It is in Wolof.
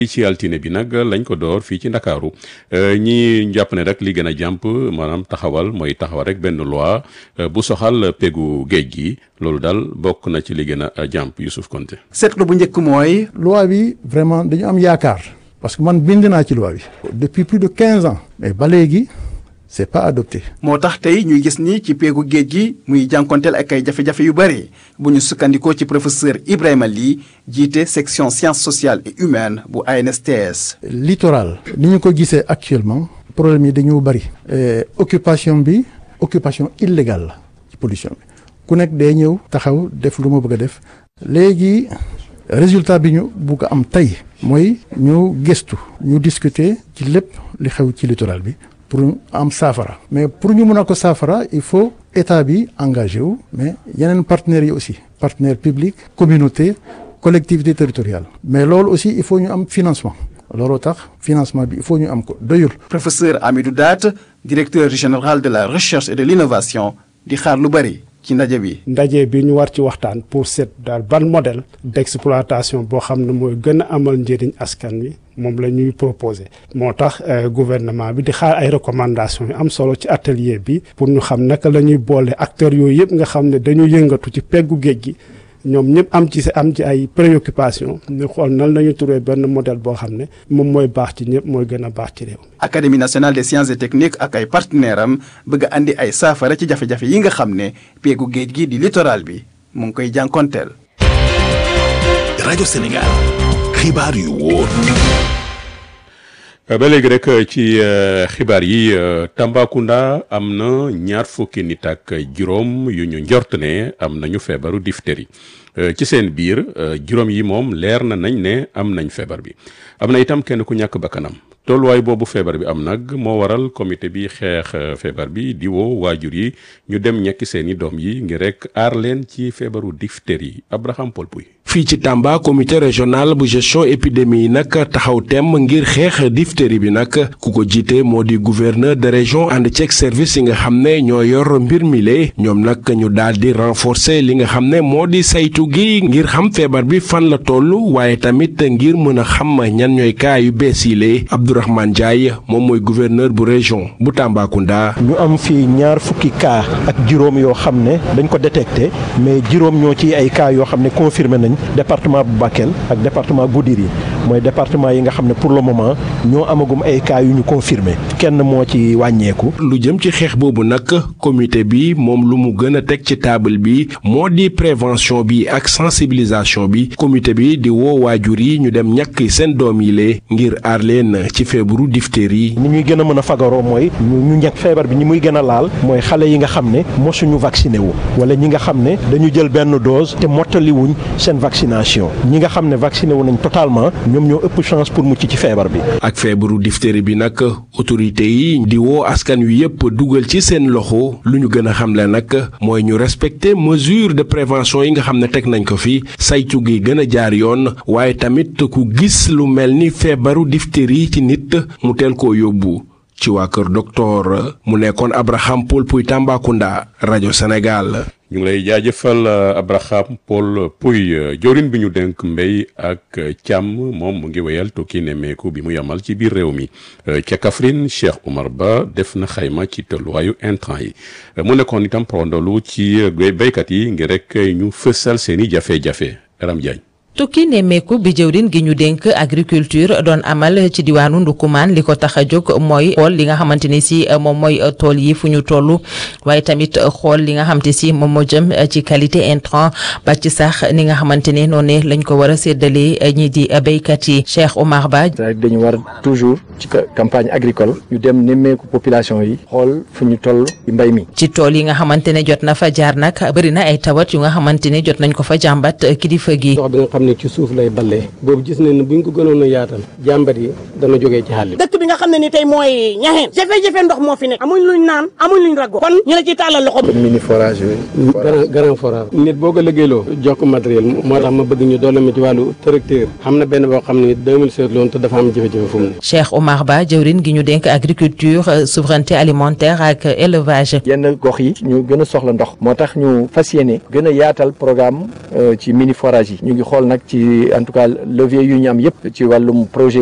ci altine bi nag lañ ko door fii ci ndakaaru ñi jàpp ne rek li gën a jàmp maanaam taxawal mooy taxawal rek benn loi bu soxal pegu géej gi loolu daal bokk na ci li gën a jàmp Youssouf Konté seetlu bu njëkk mooy. loi bi vraiment dañu am yaakaar parce que man bind naa ci loi bi depuis plus de quinze ans mais ba léegi c'est pas adopté. moo tax tey ñuy gis ni ci peegu géej gi muy jànkonteel ak ay jafe-jafe yu bëri bu ñu sukkandikoo ci professeur Ibrahima Ly jiite section sciences sociales et humaines bu ANSTS. littoral ni ñu ko gisee actuellement problème yi dañoo bëri. occupation bi occupation illégale la ci pollution bi ku nekk day ñëw taxaw def lu ma bëgg a def léegi résultat bi ñu bugg a am tey mooy ñu gëstu ñu discuter ci lépp li xew ci littoral bi. pour am saafara mais pour ñu mën a ko saafara il faut état bi engagé wu mais yeneen partenaires yi aussi partenaires publics communauté collectivité territoriale mais loolu aussi il faut ñu am financement looloo tax financement bi il faut ñu am ko doyul. professeur Amidou Daat directeur général de la recherche et de l'innovation di xaar lu bari ci ndaje bi. ndaje bi ñu war ci waxtaan pour seet daal ban modèle d'exploitation boo xam ne mooy gën a amal njëriñ askan wi moom la ñuy proposer moo tax gouvernement bi di xaar ay recommandations yu am solo ci atelier bi pour ñu xam naka la ñuy boole acteurs yooyu yëpp nga xam ne dañu yëngatu ci peggu géej gi ñoom ñëpp am ci am ci ay préoccupations ñu xool nan la ñu trouver benn modèle boo xam ne moom mooy baax ci ñëpp mooy gën a baax ci réew. académie nationale des sciences et techniques ak ay partenaires am bëgg a andi ay saafara ci jafe-jafe yi nga xam ne peegu géej gi di littoral bi mu ngi koy jànkonteel. rajo Sénégal xibaar yu wóor. ba léegi rek ci xibaar yi Tambacounda am na ñaar fukki nit ak juróom yu ñu njort ne am nañu feebaru diphtérie ci seen biir juróom yi moom leer na nañ ne am nañ feebar bi am na itam kenn ku ñàkk bakkanam tolluwaay boobu feebar bi am nag moo waral comité bi xeex feebar bi di woo waajur yi ñu dem ñekki seeni doom yi ngir rek aar leen ci feebaru diphtérie Abraham Paul Pouy fii ci Tamba comité régional bu gestion épidémie yi nag taxaw temm ngir xeex diphtérie bi nag ku ko jiite moo di gouverneur de région ànd ceeg service yi nga xam ne ñoo yor mbir mi lee ñoom nag ñu daal di renforcer li nga xam ne moo di saytu gi ngir xam feebar bi fan la toll waaye tamit ngir mën a xam ñan ñooy cas yu bees yi lee Abdourahmane Ndiaye moom mooy gouverneur bu région bu Tambacounda. ñu am fii ñaar fukki cas ak juróom yoo xam ne dañ ko détecté mais juróom ñoo ci ay cas yoo xam ne confirmé nañ. département bu Bakel ak département Goudiri mooy département yi nga xam ne pour le moment ñoo amagum ay cas yu ñu confirmé kenn moo ci wàññeeku. lu jëm ci xeex boobu nag comité bi moom lu mu gën a teg ci table bi moo di prévention bi ak sensibilisation bi comité bi di woo waajur yi ñu dem ñàkk seen doom yi lee ngir aar leen ci feebaru diphtérie. ni ñuy gën a mën a fagaroo mooy ñu ñàkk feebar bi ñi muy gën a laal mooy xale yi nga xam ne mosuñu vacciné wu wala ñi nga xam ne dañu jël benn dose te mottaliwuñ seen vaccination ñi nga xam ne vacciné wu nañ totalement ñoom ñoo ëpp chance pour mucc ci feebar bi. ak feebaru diphtérie bi nag autorité yi di woo askan wi yëpp dugal ci seen loxo lu ñu gën a xamle nag mooy ñu respecter mesure de prévention yi nga xam ne teg nañ ko fi saytu gi gën a jaar yoon waaye tamit ku gis lu mel ni feebaru diphtérie ci nit mu teel koo yóbbu. ci waa kër docteur mu nekkoon Abraham Paul Puy Tambacounda rajo Sénégal. ñu ngi lay jaajëfal Abraham Paul Puy jorin bi ñu dénk mbéy ak càmm moom mu ngi wéyal tukki nemmeeku bi mu yamal ci biir réew mi ca Kaffrine Cheikh Oumar Ba def na xayma ci tolluwaayu intrant yi mu nekkoon itam prondolu ci béykat yi ngir rek ñu fësal seeni jafe-jafe Ram Diagne tukki nemmeeku bi jëwrin gi ñu dénk agriculture doon amal ci diwaanu Ndukumaan li ko tax a jóg mooy xool li nga xamante ni si moom mooy tool yi fu ñu toll waaye tamit xool li nga xamante si moom moo jëm ci qualité intrant ba ci sax ni nga xamante ne noonu lañ ko war a séddalee ñi di béykat yi Cheikh Oumar Ba. dañu war toujours ci campagne agricole ñu dem nemmeeku population yi xool fu ñu toll ci mbay mi. ci tool yi nga xamante ne jot na fa jaar nag bëri na ay tawat yu nga xamante ne jot nañ ko fa jàmbat kilifa gi. xam ne ci suuf lay ballee boobu gis nañ ne buñ ko gënoon a yaatal jàmbat yi dana jógee ci xàll dëkk bi nga xam ne ni tey mooy ñaxeen jafe-jafe ndox moo fi nekk amuñ luñ naan amuñ luñ rago kon ñu la ci tàllal loxo mini forage bi grand grand forage nit boo ko liggéeyloo jox ko matériel moo tax ma bëgg ñu doole ma ci wàllu tracteur xam na benn boo xam ne 2016 loon te dafa am jafe-jafe fu mu ne Cheikh Oumar Ba jëwrin gi ñu dénk agriculture souveraineté alimentaire ak élevage yenn gox yi ñu gën a soxla ndox moo tax ñu fas yéene gën a yaatal programme ci mini forage yi ñu ngi xool nag ci en tout cas levier yu ñu am yëpp ci wàllum projet